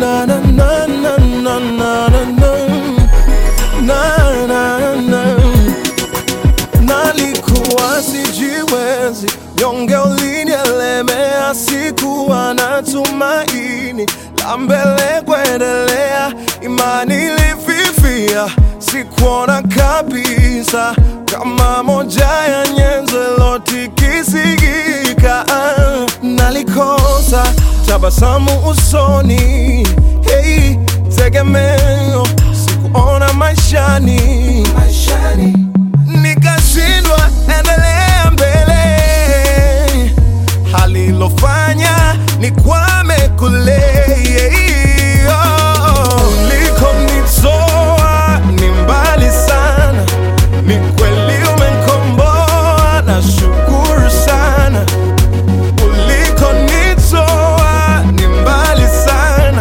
na na na na na na na na na na nalikuwa sijiwezi, nyonge ulinielemea, sikuwa na tumaini la mbele kuendelea, imani ilififia, sikuona kabisa kama moja ya nyenzo ilotikisigika. Nalikosa tabasamu usoni, hey, tegemeo sikuona maishani, maishani nikashindwa endelea mbele, halilofanya nikwame kule. Ulikonitoa ni mbali sana, ni kweli umenikomboa, nashukuru sana. Ulikonitoa ni mbali sana,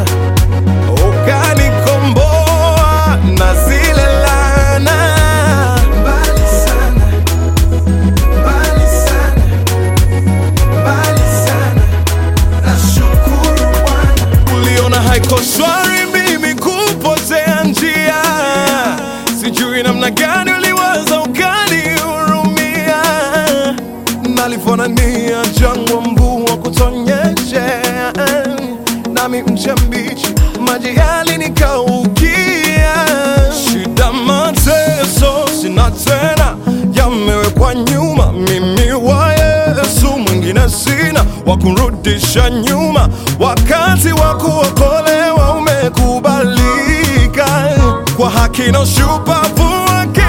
ukanikomboa na zile laana. Mbali sana, mbali sana, mbali sana. Nashukuru Bwana. Uliona haiko shwari mimi kupotea njia, sijui namna gani uliwaza ukanihurumia. Nalifanania jangwa, mvua kutonyeshea, nami mche mbichi, maji yalinikaukia. Shida, mateso sina tena, yamewekwa nyuma. Mimi wa Yesu, mwingine sina wa kurudisha nyuma. Wakati wa kuokolewa umekubalika, kwa haki na ushupavu wake